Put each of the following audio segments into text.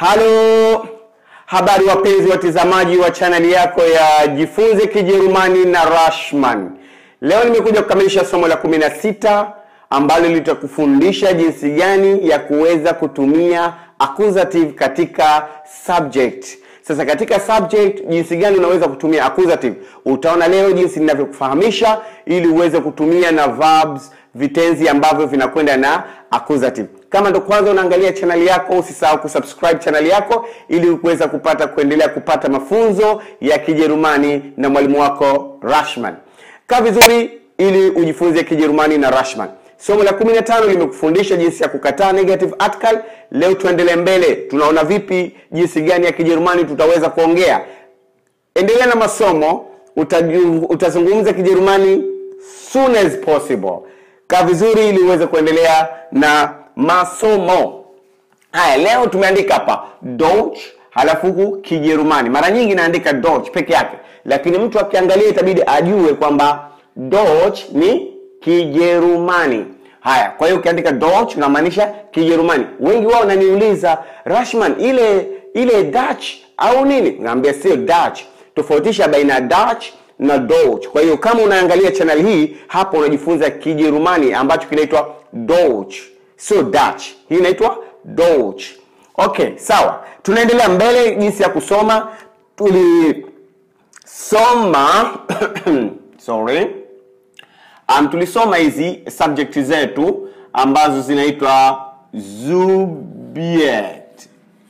Halo, habari wapenzi watazamaji wa chaneli yako ya Jifunze Kijerumani na Rashman. Leo nimekuja kukamilisha somo la 16 ambalo litakufundisha jinsi gani ya kuweza kutumia accusative katika subject. Sasa katika subject, jinsi gani unaweza kutumia accusative utaona leo jinsi ninavyokufahamisha, ili uweze kutumia na verbs, vitenzi ambavyo vinakwenda na accusative. Kama ndo kwanza unaangalia chaneli yako, usisahau kusubscribe chaneli yako ili kuweza kupata kuendelea kupata mafunzo ya Kijerumani na mwalimu wako Rashman. Kaa vizuri ili ujifunze Kijerumani na Rashman. Somo la 15 limekufundisha jinsi ya kukataa negative article. Leo tuendelee mbele, tunaona vipi jinsi gani ya Kijerumani tutaweza kuongea. Endelea na masomo, utajung- utazungumza Kijerumani soon as possible. Kaa vizuri ili uweze kuendelea na masomo haya. Leo tumeandika hapa Deutsch halafu huku Kijerumani. Mara nyingi naandika Deutsch peke yake, lakini mtu akiangalia itabidi ajue kwamba Deutsch ni Kijerumani. Haya, kwa hiyo ukiandika Deutsch unamaanisha Kijerumani. Wengi wao wananiuliza Rashman, ile ile Dutch au nini? Naambia sio Dutch, tofautisha baina ya Dutch na Deutsch. Kwa hiyo kama unaangalia channel hii hapo, unajifunza Kijerumani ambacho kinaitwa Deutsch, sio Dutch. Hii inaitwa Deutsch. Okay, sawa, tunaendelea mbele. Jinsi ya kusoma tulisoma sorry um, tulisoma hizi subject zetu ambazo zinaitwa Subjekt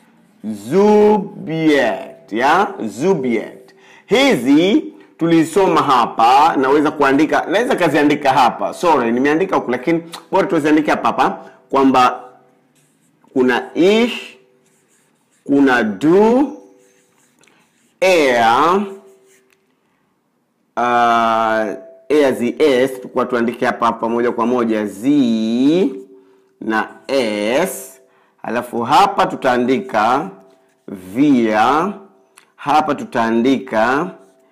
Subjekt ya Subjekt. Hizi tulisoma hapa, naweza kuandika, naweza kaziandika hapa. Sorry, nimeandika huku, lakini bora tuziandike hapa hapa kwamba kuna ich, kuna du, er, uh, er zi es, tukua tuandike hapa hapa moja kwa moja zi na s, alafu hapa tutaandika via, hapa tutaandika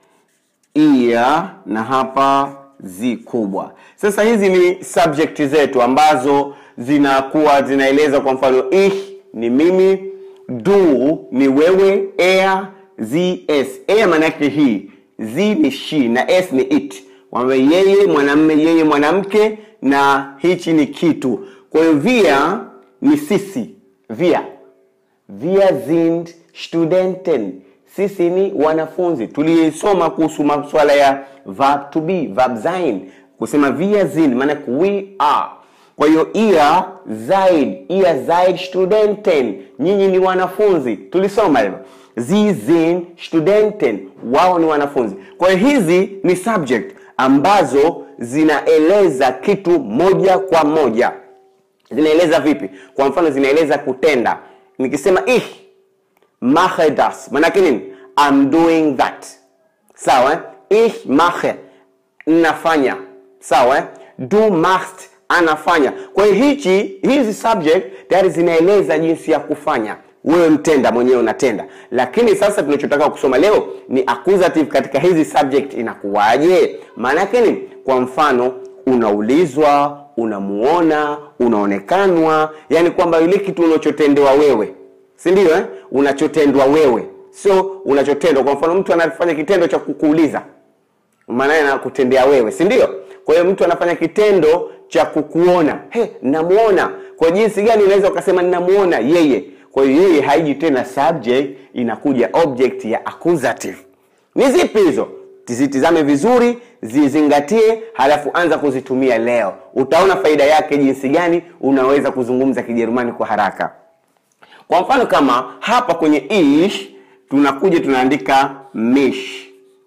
ia na hapa zi kubwa. Sasa hizi ni subject zetu ambazo zinakuwa zinaeleza, kwa mfano ich ni mimi, du ni wewe, er zi es. Er maana yake hii, zi ni she na s ni it, kwamba yeye mwanamme, yeye mwanamke, na hichi ni kitu. Kwa hiyo wir ni sisi, wir Wir sind Studenten. Sisi ni wanafunzi. Tulisoma kuhusu masuala ya verb to be, verb sein. Kusema wir sind maana we are. Kwa hiyo ihr seid, ihr seid Studenten. Nyinyi ni wanafunzi. Tulisoma hivyo. Sie sind Studenten. Wao ni wanafunzi. Kwa hiyo hizi ni subject ambazo zinaeleza kitu moja kwa moja. Zinaeleza vipi? Kwa mfano zinaeleza kutenda. Nikisema ich mache das, maanake nini? I'm doing that. Sawa? eh? Ich mache, nafanya. Sawa? eh? Du machst, anafanya. Kwa hiyo hichi hizi subject tayari zinaeleza jinsi ya kufanya. Wewe mtenda mwenyewe unatenda, lakini sasa tunachotaka kusoma leo ni accusative katika hizi subject. Inakuwaje? maana yake nini? Kwa mfano unaulizwa, unamuona, unaonekanwa, yani kwamba yule kitu unachotendewa wewe, si ndio? Eh, unachotendwa wewe, sio unachotendwa. Kwa mfano mtu anafanya kitendo cha kukuuliza, maana yake anakutendea wewe, si ndio? Kwa hiyo mtu anafanya kitendo cha kukuona, he, namuona. Kwa jinsi gani unaweza ukasema ninamuona yeye? Kwa hiyo yeye haiji tena subject, inakuja object ya accusative. Ni zipi hizo? Zitizame vizuri, zizingatie, halafu anza kuzitumia leo. Utaona faida yake, jinsi gani unaweza kuzungumza Kijerumani kwa haraka. Kwa mfano kama hapa kwenye ich tunakuja tunaandika mich,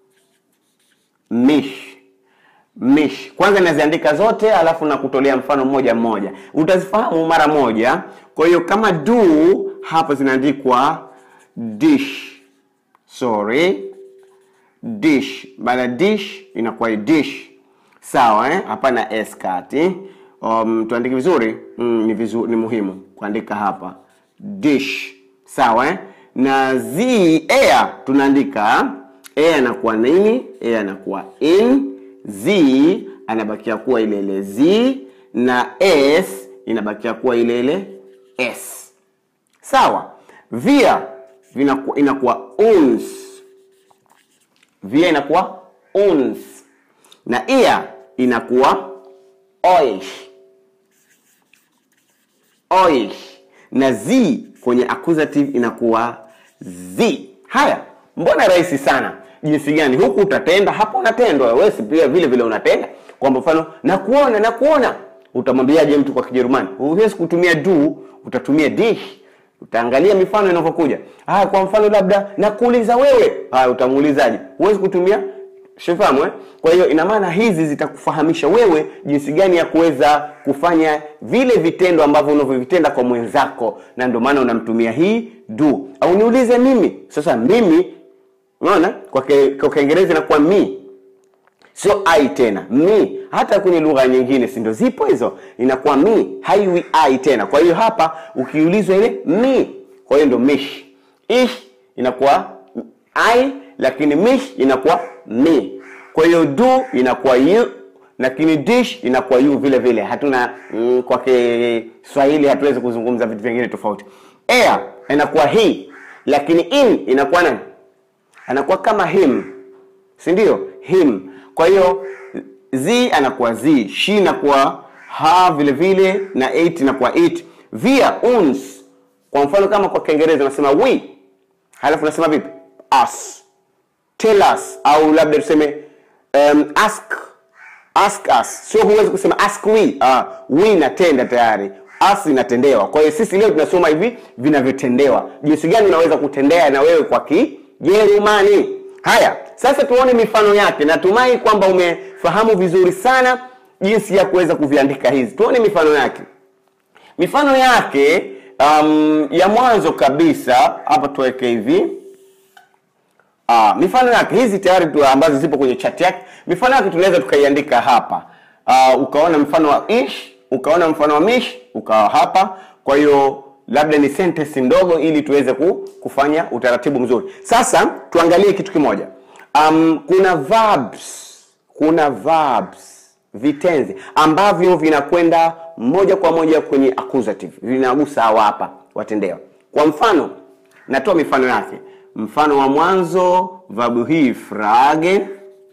mich, mich. Kwanza naziandika zote, alafu nakutolea mfano mmoja mmoja, utazifahamu mara moja. Kwa hiyo kama du hapa zinaandikwa dish, sorry dish baada dish inakuwa ni dish sawa eh? hapana s kati um, tuandike vizuri mm, ni vizuri ni muhimu kuandika hapa dish sawa eh? na z air tunaandika air anakuwa nini air anakuwa in z anabakia kuwa ile ile z na s inabakia kuwa ile ile s sawa via vinaku- inakuwa uns via inakuwa uns na ia inakuwa euch euch na z kwenye accusative inakuwa z haya mbona rahisi sana jinsi gani huku utatenda hapo unatendwa wewe si pia vile vile unatenda kwa mfano nakuona nakuona utamwambiaje mtu kwa kijerumani huwezi kutumia du utatumia dich utaangalia mifano inavyokuja haya kwa mfano labda nakuuliza wewe haya utamuulizaje huwezi kutumia shifahamu eh? kwa hiyo ina maana hizi zitakufahamisha wewe jinsi gani ya kuweza kufanya vile vitendo ambavyo unavyovitenda kwa mwenzako na ndio maana unamtumia hii do au niulize mimi sasa mimi unaona kwa ke- kwa kiingereza inakuwa mi sio ai tena mi hata kwenye lugha nyingine si ndio zipo hizo inakuwa mi haiwi ai tena kwa hiyo hapa ukiulizwa ile mi kwa hiyo ndio mish ish inakuwa ai lakini mish inakuwa mi kwa hiyo do inakuwa you lakini dish inakuwa you vile vile hatuna mm, kwa kiswahili hatuwezi kuzungumza vitu vingine tofauti air inakuwa he lakini in inakuwa nani anakuwa kama him si ndio him kwa hiyo z anakuwa z she inakuwa ha vile vile na it inakuwa it via uns kwa mfano kama kwa kiingereza unasema we halafu unasema vipi us tell us au labda tuseme um, ask ask us sio huwezi kusema ask we ah, we inatenda tayari us inatendewa kwa hiyo sisi leo tunasoma hivi vinavyotendewa jinsi gani unaweza kutendea na wewe kwa kijerumani haya sasa tuone mifano yake natumai kwamba umefahamu vizuri sana jinsi ya kuweza kuviandika hizi tuone mifano yake mifano yake um, ya mwanzo kabisa hapa tuweke hivi Ah, mifano yake hizi tayari tu ambazo zipo kwenye chat yake mifano yake tunaweza tukaiandika hapa uh, ukaona mfano wa ish ukaona mfano wa mish ukawa hapa kwa hiyo labda ni sentence ndogo ili tuweze ku, kufanya utaratibu mzuri sasa tuangalie kitu kimoja um, kuna verbs kuna verbs vitenzi ambavyo vinakwenda moja kwa moja kwenye accusative vinagusa hawa hapa watendewa kwa mfano natoa mifano yake mfano wa mwanzo verb hii fragen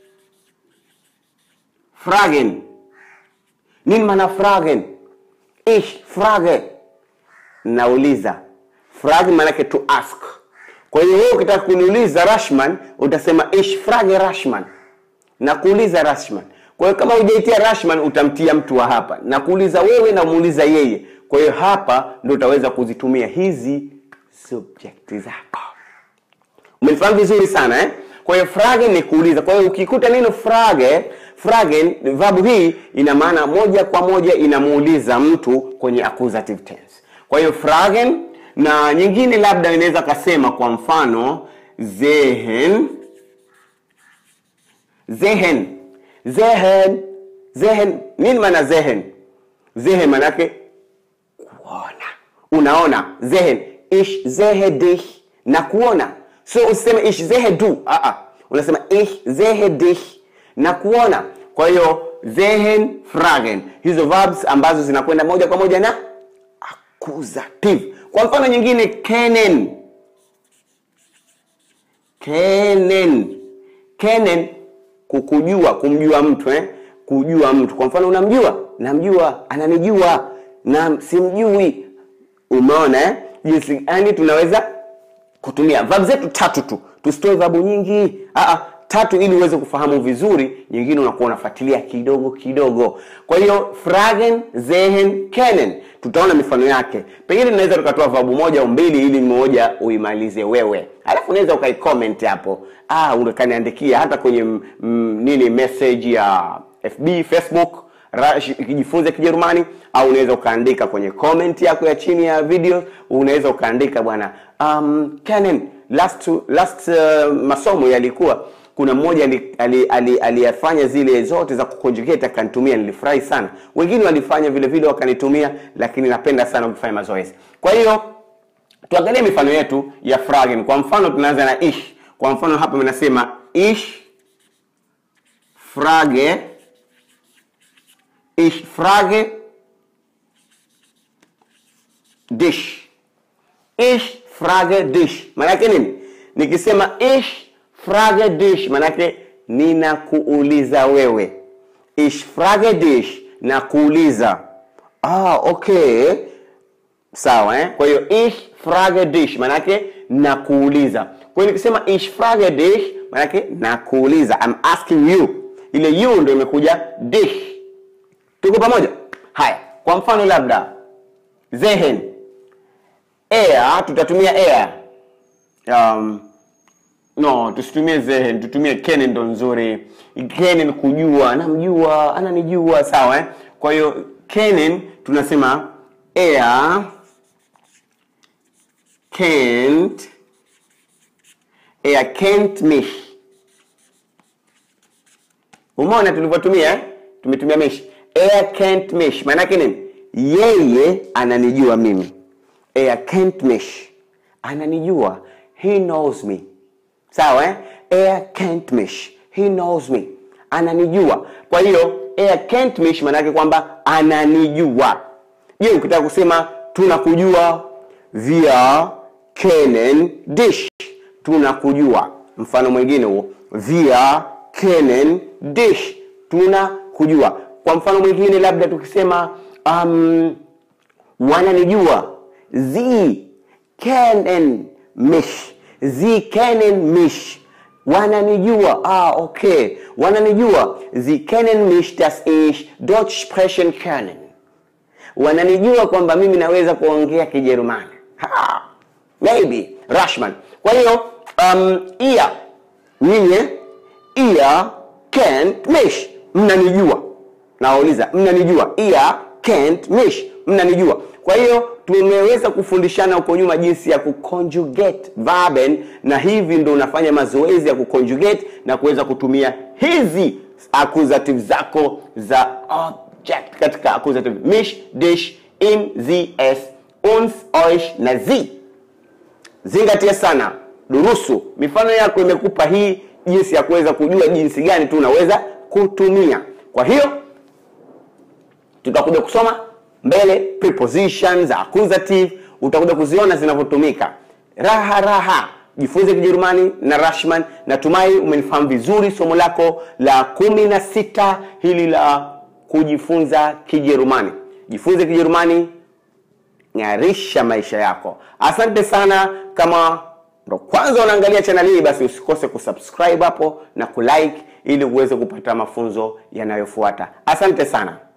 fragen nini maana fragen ich frage nauliza frage maanake to ask kwa hiyo wewe ukitaka kuniuliza rashman utasema ich frage rashman na kuuliza rashman kwa hiyo kama hujaitia rashman utamtia mtu wa hapa na kuuliza wewe na muuliza yeye kwa hiyo hapa ndo utaweza kuzitumia hizi subject zako umenifahamu vizuri sana eh? kwa hiyo frage ni kuuliza kwa hiyo ukikuta neno frage frage verb hii ina maana moja kwa moja inamuuliza mtu kwenye accusative tense kwa hiyo fragen na nyingine labda inaweza kasema kwa mfano zehen zehen zehen zehen nini maana zehen zehen manake kuona unaona zehen ich sehe dich na kuona so usiseme ich sehe du ah -ah. unasema ich sehe dich na kuona kwa hiyo sehen fragen hizo verbs ambazo zinakwenda moja kwa moja na accusative kwa mfano nyingine kennen kennen kennen kukujua kumjua mtu eh? kujua mtu kwa mfano unamjua namjua ananijua na simjui umeona eh? jinsi gani tunaweza kutumia verb zetu tatu tu tusitoe vabu nyingi Aa, tatu ili uweze kufahamu vizuri nyingine unakuwa unafuatilia kidogo kidogo kwa hiyo fragen zehen kennen tutaona mifano yake pengine tunaweza tukatoa vabu moja au mbili ili moja uimalize wewe alafu unaweza ukaicomment hapo ah, ukaniandikia hata kwenye m, m, nini message ya fb facebook jifunze kijerumani au unaweza ukaandika kwenye comment yako ya chini ya video unaweza ukaandika bwana um, Canon, last, last uh, masomo yalikuwa kuna mmoja aliyafanya ali, ali, ali zile zote za kuconjugate akanitumia nilifurahi sana wengine walifanya vile vile wakanitumia lakini napenda sana ukifanya mazoezi kwa hiyo tuangalie mifano yetu ya fragen kwa mfano tunaanza na ish kwa mfano hapa nasema ish frage ich frage dich ich frage dich maanake nini nikisema ich frage dich maanake ninakuuliza wewe ich frage dich na kuuliza ah, okay sawa eh? kwa hiyo ich frage dich maanake nakuuliza kwa hiyo nikisema ich frage dich maanake nakuuliza I'm asking you ile you ndo imekuja dich tuko pamoja haya kwa mfano labda zehen air tutatumia air um, no tusitumie zehen tutumie kenen ndo nzuri kenen kujua namjua ananijua sawa eh? kwa hiyo kenen tunasema air kennt er kennt mich umeona tulivyotumia eh? tumetumia mich er kennt mich maanake nini yeye ananijua mimi er kennt mich ananijua he knows me sawa eh? er kennt mich he knows me ananijua kwa hiyo er kennt mich maanake kwamba ananijua je ukitaka kusema tunakujua wir kennen dich tunakujua mfano mwingine huo wir kennen dich tunakujua kwa mfano mwingine labda tukisema um, wananijua sie kennen mich sie kennen mich wananijua ah, okay wananijua sie kennen mich dass ich deutsch sprechen können wananijua kwamba mimi naweza kuongea kijerumani Ha, maybe rashman kwa hiyo um, ia nyinyi ia kennt mich mnanijua nawauliza mnanijua ia kennt mich mnanijua kwa hiyo tumeweza kufundishana huko nyuma jinsi ya kuconjugate verben na hivi ndo unafanya mazoezi ya kuconjugate na kuweza kutumia hizi accusative zako za object katika accusative mich dich in sie es uns euch na sie zingatia sana durusu mifano yako imekupa hii jinsi ya kuweza kujua jinsi gani tu unaweza kutumia kwa hiyo tutakuja kusoma mbele prepositions accusative utakuja kuziona zinavyotumika raha raha jifunze kijerumani na rashman natumai umenifahamu vizuri somo lako la kumi na sita hili la kujifunza kijerumani jifunze kijerumani ng'arisha maisha yako asante sana kama ndo kwanza unaangalia chaneli hii basi usikose kusubscribe hapo na kulike ili uweze kupata mafunzo yanayofuata asante sana